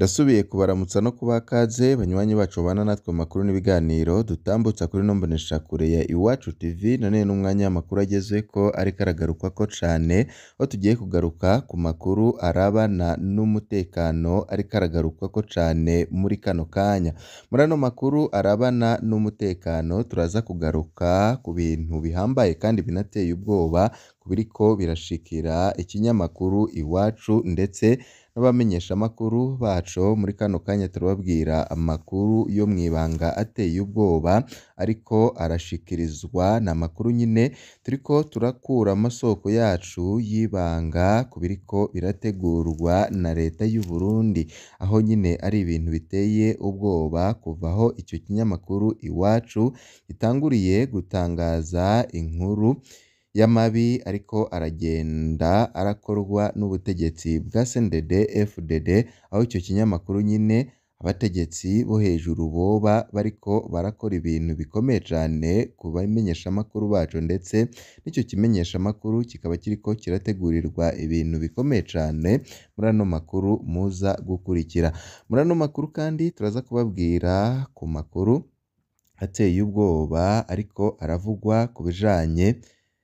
Ndasubiye kubaramutsa no kubaha ikaze banywanyi bacu babana natwe mu makuru n'ibiganiro dutambutsa kuri ino mboneshakure ya Iwacu TV, none n'umwanya w'amakuru agezweko ariko aragarukwako cane, aho tugiye kugaruka ku makuru arabana n'umutekano ariko aragarukwako cane muri kano kanya. Muri ano makuru arabana n'umutekano turaza kugaruka ku bintu bihambaye kandi binateye ubwoba, ku biriko birashikira ikinyamakuru Iwacu ndetse n'abamenyeshamakuru baco, muri kano kanya turababwira amakuru yo mw'ibanga ateye ubwoba ariko arashikirizwa, ni amakuru nyene turiko turakura amasoko yacu y'ibanga ku biriko birategurwa na leta y'u Burundi, aho nyene ari ibintu biteye ubwoba kuva aho ico kinyamakuru Iwacu gitanguriye gutangaza inkuru y'amabi ariko aragenda arakorwa n'ubutegetsi bwa CNDD-FDD, aho ico kinyamakuru nyene abategetsi bo hejuru boba bariko barakora ibintu bikomeye cane ku bamenyeshamakuru baco ndetse n'ico kimenyeshamakuru kikaba kiriko kirategurirwa ibintu bikomeye cane muri ano makuru muza gukurikira. Muri ano makuru kandi turaza kubabwira ku makuru ateye ubwoba ariko aravugwa ku bijanye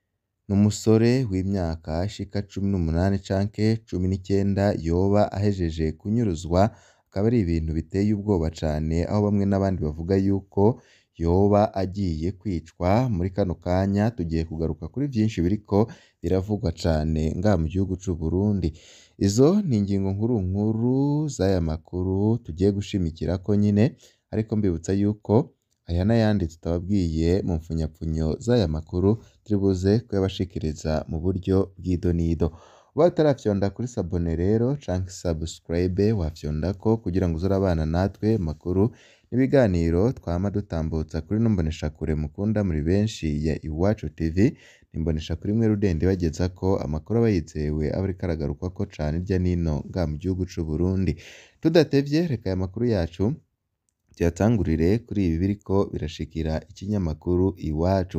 n'umusore w'imyaka ishika cumi n'umunani canke cumi n'icenda yoba ahejeje kunyuruzwa, akaba ari ibintu biteye ubwoba cane, aho bamwe n'abandi bavuga yuko yoba agiye kwicwa. Muri kano kanya tugiye kugaruka kuri vyinshi biriko biravugwa cane ngaha mu gihugu c'u Burundi. Izo ni ingingo nkuru nkuru z'aya makuru tugiye gushimikirako nyene, ariko mbibutsa yuko aya n'ayandi tutababwiye mu mpfunyapfunyo z'aya makuru turi buze kuyabashikiriza mu buryo bw'idonido. Ubaye utarafyonda kuri sabone rero canke subscribe wafyondako kugira ngo uze urabana natwe mu makuru n'ibiganiro twama dutambutsa kuri ino mboneshakure mukunda muri benshi ya Iwacu TV, ni imboneshakure imwe rudende ibagezako amakuru aba yizewe aba ariko aragarukwako cane hirya n'ino ngaha mu gihugu c'u Burundi. Tudatevye reka aya makuru yacu tuyatangurire kuri ibi biriko birashikira ikinyamakuru Iwacu.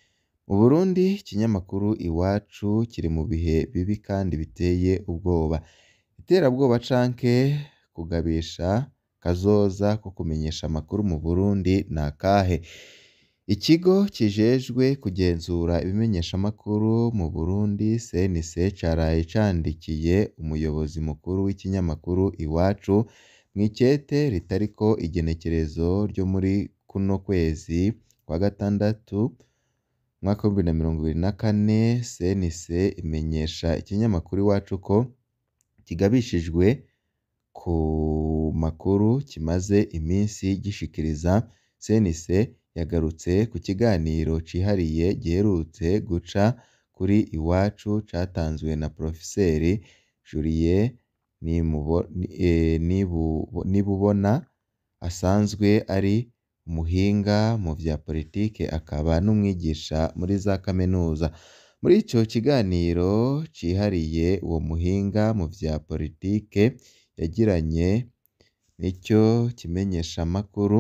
Mu Burundi ikinyamakuru Iwacu kiri mu bihe bibi kandi biteye ubwoba. Iterabwoba canke kugabisha kazoza ko kumenyesha amakuru mu Burundi ni akahe? Ikigo kijejwe kugenzura ibimenyeshamakuru mu Burundi CNC caraye candikiye umuyobozi mukuru w'ikinyamakuru Iwacu mw'ikete ritariko igenekerezo ryo muri kuno kwezi kwa gatandatu umwaka w'ibihumbi bibiri na mirongo ibiri na kane, CNC imenyesha ikinyamakuru Iwacu ko kigabishijwe ku makuru kimaze iminsi gishikiriza. CNC yagarutse ku kiganiro cihariye giherutse guca kuri Iwacu catanzwe na Porofeseri Julien Nibubona asanzwe ari umuhinga mu vya politike akaba n'umwigisha muri za kaminuza. Muri ico kiganiro cihariye uwo muhinga mu vya politike yagiranye n'ico kimenyeshamakuru,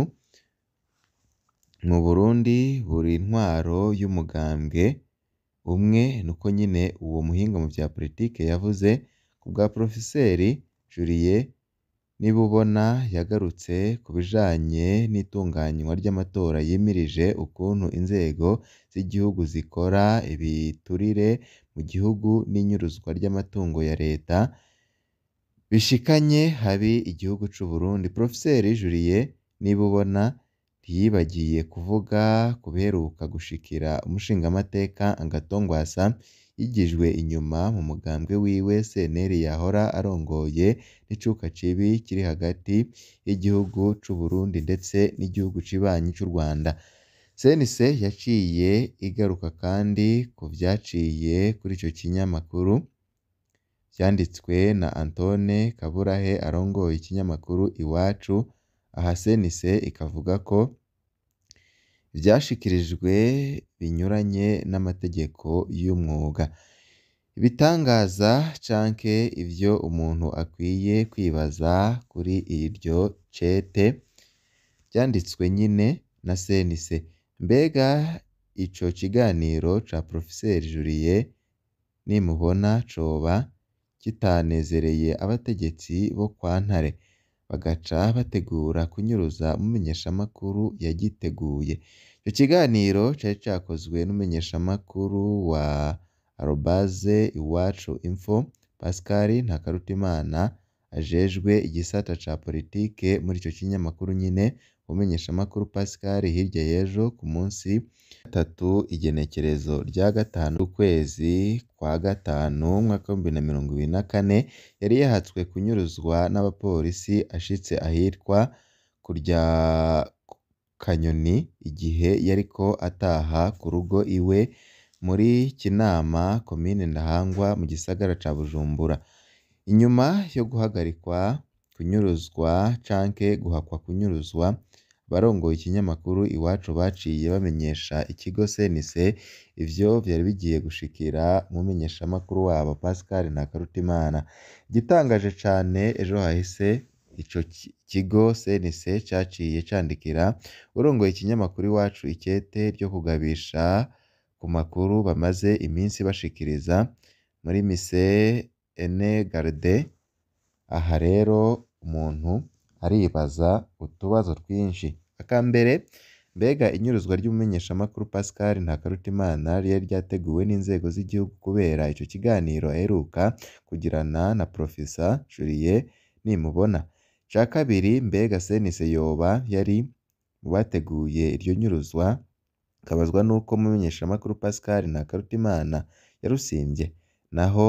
mu Burundi buri ntwaro y'umugambwe umwe, niko nyene uwo muhinga mu vya politike yavuze. Ku bwa Porofeseri Julien Nibubona yagarutse ku bijanye n'itunganywa ry'amatora yimirije, ukuntu inzego z'igihugu zikora ibiturire mu gihugu n'inyuruzwa ry'amatungo ya leta bishikanye habi igihugu c'u Burundi. Porofeseri Julien Nibubona ntiyibagiye kuvuga ku biheruka gushikira umushingamateka Agathon Rwasa yigijwe inyuma mu mugambwe wiwe CNL yahora arongoye, n'icuka cibi kiri hagati y'igihugu c'u Burundi ndetse n'igihugu cibanyi c'u Rwanda. CNC yaciye igaruka kandi ku vyaciye kuri ico kinyamakuru vyanditswe na Antoine Kaburahe arongoye ikinyamakuru Iwacu, aha CNC ikavuga ko ivyashikirijwe binyuranye n'amategeko y'umwuga. Ibitangaza canke ivyo umuntu akwiye kwibaza kuri iryo cete vyanditswe nyene na CNC. Mbega ico kiganiro ca Porofeseri Julien Nimubona coba kitanezereye abategetsi bo kwa Ntare? bagaca bategura kunyuruza umumenyeshamakuru yagiteguye ico kiganiro cari cakozwe n'umumenyeshamakuru wa arobaze iwacu info Pascal Ntakarutimana ajejwe igisata ca politike muri ico kinyamakuru nyene umumenyeshamakuru Pascal hirya y'ejo ku munsi gatatu igenekerezo rya gatanu ukwezi kwa gatanu umwaka w'ibihumbi na mirongo ibiri na kane yari yahatswe kunyuruzwa n'abapolisi ashitse ahitwa kurya Kanyoni igihe yariko ataha ku rugo iwe muri Kinama komine Ntahangwa mu gisagara ca Bujumbura inyuma yo guhagarikwa kunyuruzwa canke guhakwa kunyuruzwa abarongoye ikinyamakuru iwacu baciye bamenyesha ikigo CNC ivyo vyari bigiye gushikira umumenyeshamakuru wabo Pascal Ntakarutimana igitangaje cane ejo hahise ico kigo CNC caciye candikira urongoye ikinyamakuru iwacu ikete ryo kugabisha ku makuru bamaze iminsi bashikiriza muri mise ene garde aha rero umuntu aribaza utubazo twinshi akambere mbega inyuruzwa ry'umumenyeshamakuru Pascal Ntakarutimana ryari ryateguwe n'inzego z'igihugu kubera ico kiganiro aheruka kugirana na Professor Julien Nimubona ica kabiri mbega CNC yoba yari mu bateguye iryo nyuruzwa akabazwa nuko umumenyeshamakuru Pascal Ntakarutimana yarusivye naho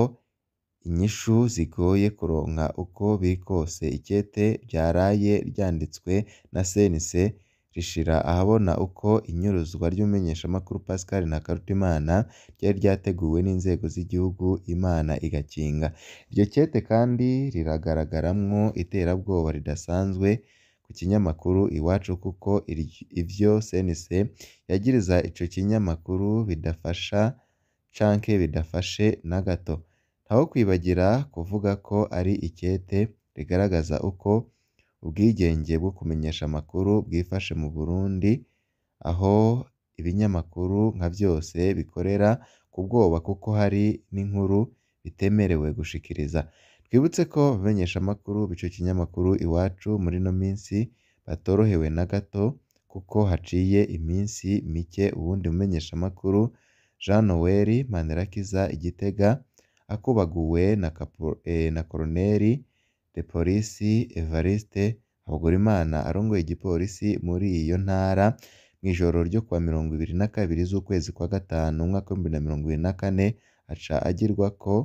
inyishu zigoye kuronka uko biri kose ikete ryaraye ryanditswe na CNC rishira ahabona uko inyuruzwa ry'umumenyeshamakuru Pascal Ntakarutimana ryari ryateguwe n'inzego z'igihugu Imana igakinga iryo kete kandi riragaragaramwo iterabwoba ridasanzwe ku kinyamakuru iwacu kuko ivyo CNC yagiriza ico kinyamakuru bidafasha canke bidafashe na gato ntaho kwibagira kuvuga ko ari ikete rigaragaza uko ubwigenge bwo kumenyesha amakuru bwifashe mu Burundi aho ibinyamakuru nka vyose bikorera ku bwoba kuko hari n'inkuru bitemerewe gushikiriza twibutse ko abamenyeshamakuru b'ico kinyamakuru iwacu muri ino minsi batorohewe na gato kuko haciye iminsi mike uwundi mumenyeshamakuru Jean Noel Manirakiza Igitega akubaguwe na, na Koloneli de Polisi Evariste Habugurimana arongoye igipolisi muri iyo ntara mw'ijoro ryo kuwa mirongo ibiri na kabiri z'ukwezi kwa gatanu umwaka w'ibihumbi na mirongo ibiri na kane aca agirwako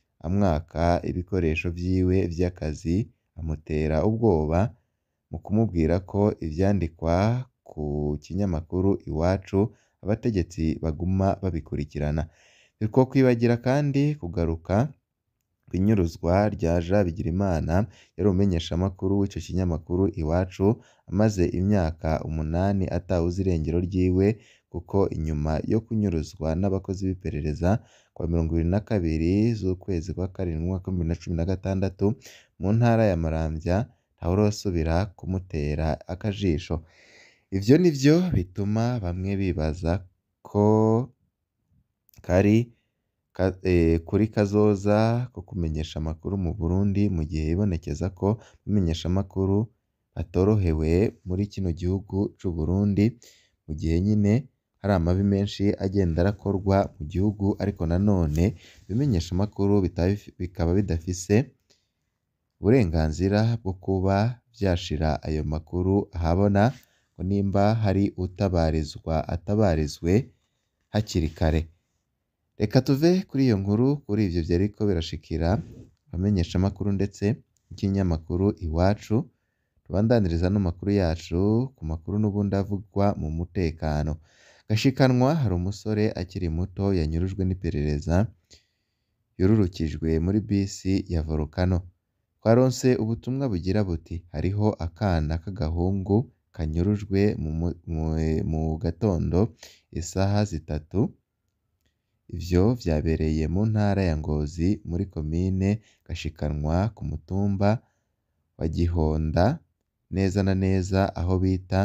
amwaka ibikoresho vyiwe vy'akazi amutera ubwoba mu kumubwira ko ivyandikwa ku kinyamakuru iwacu abategetsi baguma babikurikirana ntitwokwibagira kandi kugaruka kw'inyuruzwa rya Jean Bigirimana yari umumenyeshamakuru w'ico kinyamakuru iwacu amaze imyaka umunani atawuzi irengero ryiwe kuko inyuma yo kunyuruzwa n'abakozi b'iperereza kuwa mirongo ibiri na kabiri z'ukwezi kwa karindwi umwaka w'ibihumbi bibiri na cumi na gatandatu mu ntara ya Maramvya ntawurosubira kumutera akajisho ivyo nivyo bituma bamwe bibaza ko kari kuri kazoza ko kumenyesha amakuru mu Burundi mu gihe hibonekeza ko abamenyeshamakuru batorohewe muri kino gihugu c'Uburundi mu gihe nyine hari amabi menshi agenda arakorwa mu gihugu ariko nanone ibimenyeshamakuru bikaba bidafise uburenganzira bwo kuba vyashira ayo makuru ahabona ngo nimba hari utabarizwa atabarizwe hakiri kare reka tuve kuri iyo nkuru kuri ivyo vyariko birashikira abamenyeshamakuru ndetse n'ikinyamakuru iwacu tubandaniriza ano makuru yacu ku makuru n'ubundi avugwa mu mutekano gashikanwa hari umusore akiri muto yanyurujwe n'iperereza yururukijwe muri bisi ya Volcano twaronse ubutumwa bugira buti hariho akana k'agahungu kanyurujwe mu gatondo isaha zitatu ivyo vyabereye mu ntara ya Ngozi muri komine Gashikanwa ku mutumba wa Gihonda neza na neza aho bita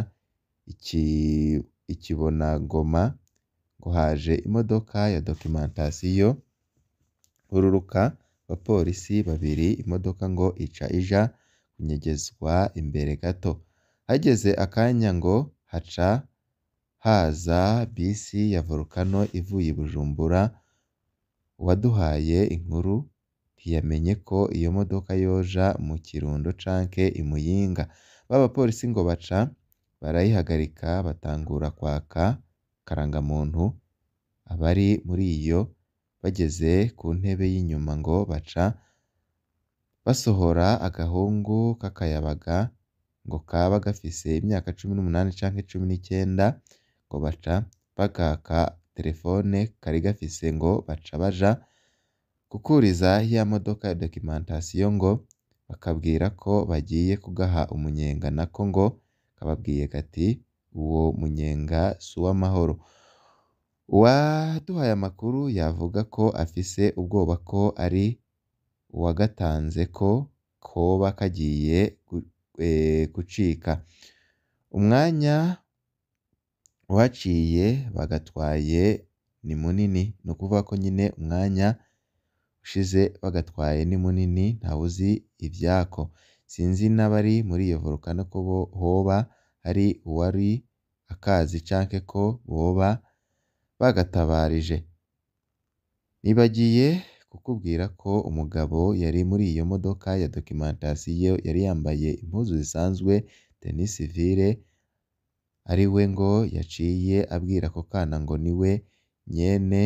Ikibonagoma ngo haje imodoka ya documentation hururuka abapolisi babiri imodoka ngo ica ija kunyegezwa imbere gato hageze akanya ngo haca haza bisi ya Volcano ivuye i Bujumbura uwaduhaye inkuru ntiyamenye ko iyo modoka yoja mu Kirundo canke i Muyinga ba bapolisi ngo baca barayihagarika batangura kwaka karangamuntu abari muri iyo bageze ku ntebe y'inyuma ngo baca basohora agahungu k'akayabaga ngo kaba gafise imyaka cumi n'umunani canke cumi n'icenda ngo baca bakaka telefone kari gafise ngo baca baja gukuriza ya modoka ya documentation ngo bakabwira ko bagiye kugaha umunyenga nako ngo kababwiye kati uwo munyenga si uw'amahoro uwaduhaye amakuru yavuga ko afise ubwoba ko ari uwagatanze ko koba kagiye gucika umwanya uhaciye bagatwaye ni munini ni ukuvuga ko nyine umwanya ushize bagatwaye ni munini ntawuzi ivyako sinzi n'abari muri iyo Volcano ko hoba hari uwari akazi canke ko boba bagatabarije nibagiye kukubwira ko umugabo yari muri iyo modoka ya documentation yari yambaye impuzu zisanzwe tenue civile ari we ngo yaciye abwira ako kana ngo niwe nyene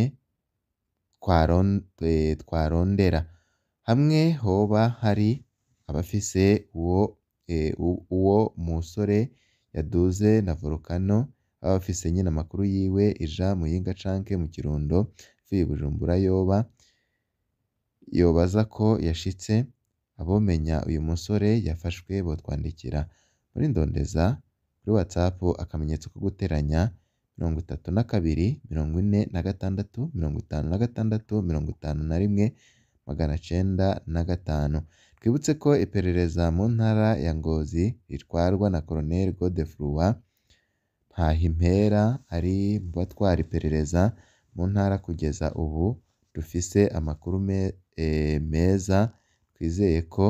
twarondera hamwe hoba hari abafise uwo uwo musore yaduze na Volcano baba bafise nyine amakuru yiwe ija Muyinga canke mu Kirundo ivuye i Bujumbura yoba yobaza ko yashitse abomenya uyu musore yafashwe botwandikira muri ndondeza kuri WhatsApp akamenyetso ko guteranya mirongo itatu na kabiri mirongo ine na gatandatu mirongo itanu na gatandatu mirongo itanu na rimwe magana cenda na gatanu twibutse ko iperereza mu ntara ya Ngozi ritwarwa na Colonel Godefroid Ntahimpera ari mu batwara iperereza mu ntara kugeza ubu dufise amakuru meza twizeye ko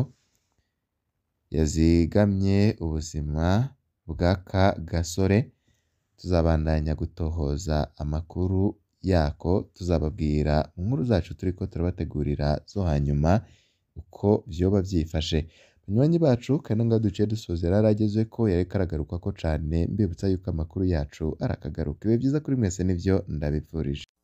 yazigamye ubuzima bw'aka gasore tuzabandanya gutohoza amakuru yako tuzababwira mu nkuru zacu turiko turabategurira zo hanyuma uko vyoba vyifashe banywanyi bacu kandi ngaho duciye dusozera yaragezeko yariko aragarukako cane mbibutsa yuko amakuru yacu arakagaruka ibihe vyiza kuri mwese nivyo ndabipfurije